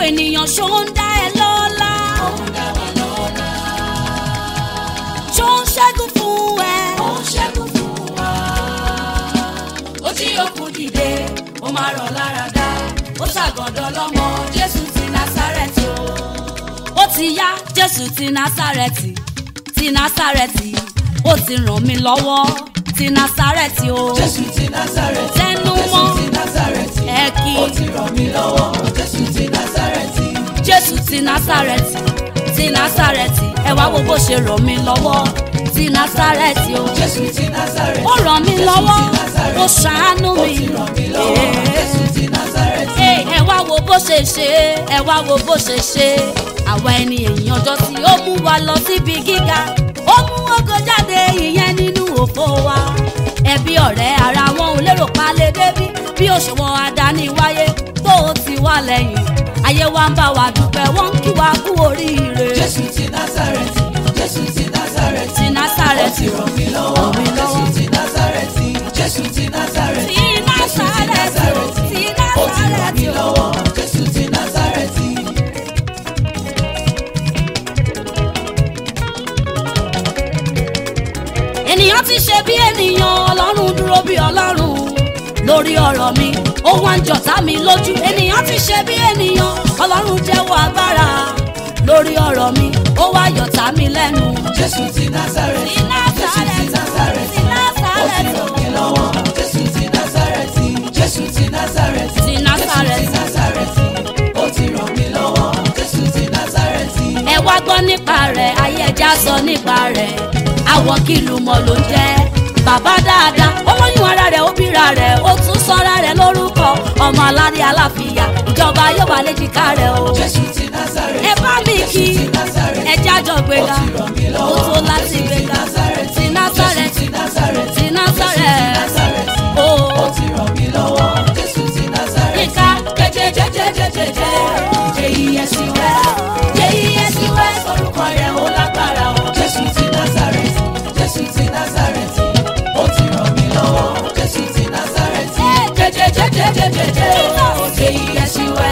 ènìyàn ṣó ń dá ẹ lọ́lá ó ń dá wa lọ́lá. ṣó ń ṣẹ́gun fún ẹ. ó ń ṣẹ́gun fún wa. ó jí òkú dìde ó máa rọ̀ lára dá ó ṣàgọ́dọ̀ lọ́mọ jésù ti násárẹ́tì o. ó ti yá jésù ti násàrẹ́tì ti násàrẹ́tì ó ti ràn mí lọ́wọ́ ti násàrẹ́tì o. jésù ti násárẹ́tì. Tẹnu jésù mọ́. ti násárẹ́tì. ẹ kí ó ti ràn mí lọ́wọ́ jésù ti násárẹ́tì. jésù ti násàrẹ́tì ti násàrẹ́tì ẹ wá wo bó ṣe ràn mí lọ́wọ́ ti násàrẹ́tì o. jésù ti násárẹ́tì. ó ràn mí Jésù lọ́wọ́ ti Násárẹ́tì. ó ṣàánú ó mi. ti ràn mí lọ́wọ́ jésù ti násárẹ́tì. Ẹ ẹ wá wo bó ṣe ṣe ẹ wá wo bó ṣe ṣe àwa ẹni èèyàn ọjọ́ tí ó mú wa lọ síbi gíga ó mú ògo jáde ìyẹn nínú òfò wa ẹbí ọ̀rẹ́ ara wọn ò lérò pa lè débí bí òṣùwọ̀n àdáni wáyé tó o ti wá lẹ́yìn ayé wa ń bá wa dúpẹ́ wọ́n ń kí wa kú oríire jésù ti násárẹ́tì. jésù ti násárẹ́tì. ti ó násàrẹ́tì ti ràn mí lọ́wọ́ Ràn mí lọ́wọ́. jésù ti násárẹ́tì. jésù ti násárẹ́tì. ti násàrẹ́tì ti ó ti ràn násàrẹ́tì mí lọ́wọ́ jésù ti násárẹ́tì. ènìyàn ti ṣe bí ènìyàn ọlọ́run dúró bí ọlọ́run lórí ọ̀rọ̀ mi ó wá ń jọ̀tá mi lójú ènìyàn ti ṣe bí ènìyàn ọlọ́run jẹ́wọ́ agbára lórí ọ̀rọ̀ mi ó wá yọ̀tá mi lẹ́nu. jésù ti násárẹ́tì. Ti jésù ti Násárẹ́tì, násárẹ́tì. ti Násárẹ́tì. ó ti ràn mí lọ́wọ́ jésù ti násárẹ́tì. jésù ti násárẹ́tì. Ti Násárẹ́tì. jésù ti násárẹ́tì. ó ti ràn mí lọ́wọ́ jésù ti násárẹ́tì. ẹ wá gbọ́ nípa rẹ̀ ayé ẹja sọ nípa rẹ̀ àwọ̀ kìlù mọ̀ ló ń jẹ́ bàbá dáadáa ó lóyún ara rẹ̀ ó bíra rẹ̀ ó tún sọ́ra rẹ̀ lórúkọ ọmọ aládé aláfíà ìjọba yóò wà léjìká rẹ̀ o. jésù ti násárẹ́tì. ẹ bá mi kí jésù ti násárẹ́tì. ẹ jájọ gbéga ó ti ràn mí ó lọ́wọ́ tó láti jésù ti gbéga násárẹ́tì. ti násàrẹ́tì jésù ti násárẹ́tì. ti násàrẹ́tì násárẹ́tì. ó ó ti ràn mí lọ́wọ́ jésù ti násárẹ́tì. kíka jẹjẹjẹjẹjẹjẹ jẹyẹsíwẹ jẹyẹsíwẹ orúkọ rẹ̀ ó lágbára o. jésù ti násárẹ́tì jésù ti násárẹ́tì ó ti ràn mí lọ́wọ́ jésù ti násárẹ́tì. jẹjẹjẹjẹjẹjẹ jẹyẹsíwẹ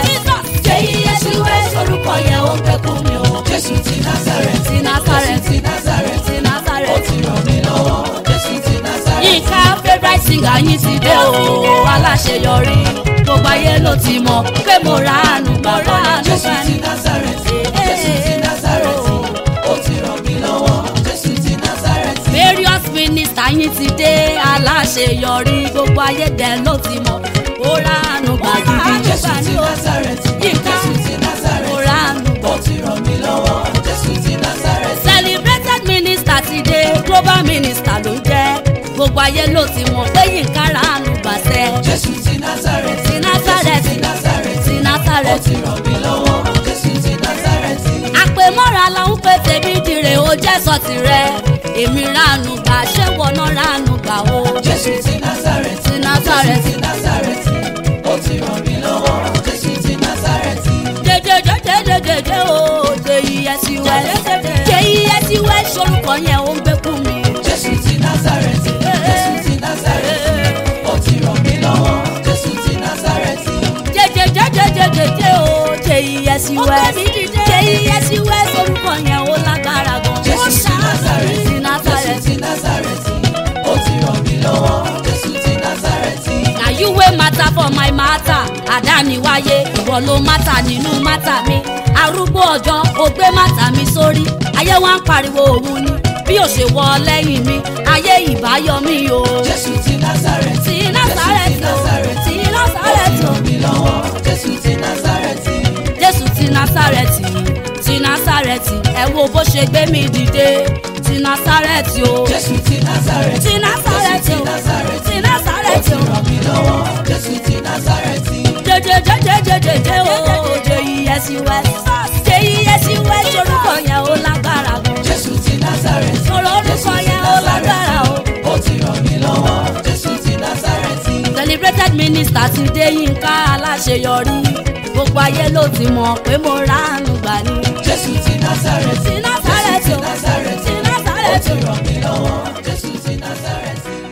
jẹyẹsíwẹ orúkọ yẹn ó gbẹkún mi o. jésù ti násárẹ́tì ti násàrẹ́tì ti násárẹ́tì ti ó násàrẹ́tì. ti ràn mí lọ́wọ́ jésù ti násárẹ́tì. yínká favourite singer yín ti dé o aláṣeyọrí gbogbo ayé ló ti mọ̀ pé mo ra àánú gbà ra àánú jésù gbà ti ní. násárẹ́tì jésù ti násárẹ́tì ó ti ràn mí lọ́wọ́ jésù ti násárẹ́tì. various minister yín ti dé aláṣeyọrí gbogbo ayé dẹ̀ ló ti mọ̀ ó ra àánú gbà gidi jésù gbà ti ní o násárẹ́tì Yínká. jésù ti ó násárẹ́tì ra àánú gbà. ó ti ràn mí lọ́wọ́ jésù ti násárẹ́tì. celebrated minister ti dé global minister ló jẹ́ gbogbo ayé ló ti mọ̀ pé yínká ra àánú gbà sẹ́ jésù ti násárẹ́tì ti násàrẹ́tì ti násárẹ́tì ti ó násàrẹ́tì. ti ràn mí lọ́wọ́ jésù ti násárẹ́tì. àpèmọ́ra la ń pè tèmi dire ó jẹ́ sọ tirẹ̀ èmi ránu gbà ṣé wọná ránu gbà o. jésù ti násárẹ́tì ti násàrẹ́tì. ti násárẹ́tì ó ti ràn mí lọ́wọ́ jésù ti násárẹ́tì. jẹjẹjẹjẹjẹjẹ o jẹ iye sí wẹ jẹ iye sí wẹ sorúkọ yẹn ó ń gbé kú mi. jésù ti násárẹ́tì jésù ti násárẹ́tì ó ti ràn mí lọ́wọ́ jésù ti násárẹ́tì. jẹjẹjẹjẹjẹjẹ o jẹ iye sí wẹ jẹ iye sí wẹ sorúkọ yẹn ó lágbára gan. jésù ti násárẹ́tì ti jésù násàrẹ́tì. ti násárẹ́tì ó ti ràn mí lọ́wọ́ jésù ti násárẹ́tì. na you wey matter for my matter àdániwáyé ìwọ ló matter nínú matter mi arúgbó ọjọ́ ó gbé matter mi sórí ayé wa ń pariwo òun ni bí ó ṣe wọ lẹ́yìn mi ayé ìbáyọ mi o. jésù ti násárẹ́tì ti násàrẹ́tì o ti ó ti násàrẹ́tì o ràn mí lọ́wọ́ jésù ti násárẹ́tì. jésù ti násàrẹ́tì ti násàrẹ́tì ẹ wo bó ṣe gbé mi dìde ti násàrẹ́tì o jésù ti násárẹ́tì ti násàrẹ́tì o jésù ti násárẹ́tì ti ó násàrẹ́tì ti o. ràn mí lọ́wọ́ jésù ti násárẹ́tì. jẹjẹjẹjẹjẹjẹ o jẹ iye sí wẹ jẹ iye sí wẹ sorúkọ yẹn ó lágbára gan jésù ti násárẹ́tì sọ̀rọ̀ orúkọ yẹn ó lágbára o. ó ti ràn mí lọ́wọ́ jésù ti násárẹ́tì. celebrated minister ti dé yínká aláṣeyọrí gbogbo ayé ló ti mọ̀ pé mo ránu gbà ní. jésù ti násárẹ́tì ti násàrẹ́tì jésù o ti násárẹ́tì ti ó násàrẹ́tì ti o. ràn mí lọ́wọ́ jésù ti násárẹ́tì.